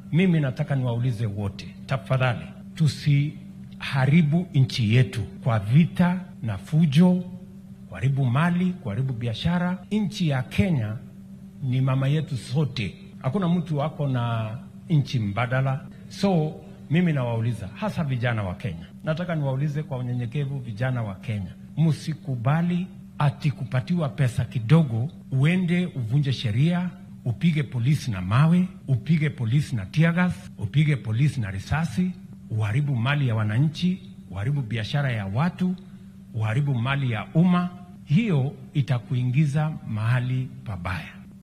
mimi nataka niwaulize wote, tafadhali tusiharibu nchi yetu kwa vita na fujo, kuharibu mali, kuharibu biashara. Nchi ya Kenya ni mama yetu sote, hakuna mtu ako na nchi mbadala. So mimi nawauliza, hasa vijana wa Kenya, nataka niwaulize kwa unyenyekevu, vijana wa Kenya, msikubali ati kupatiwa pesa kidogo uende uvunje sheria, upige polisi na mawe, upige polisi na tiagas, upige polisi na risasi, uharibu mali ya wananchi, uharibu biashara ya watu, uharibu mali ya umma. Hiyo itakuingiza mahali pabaya.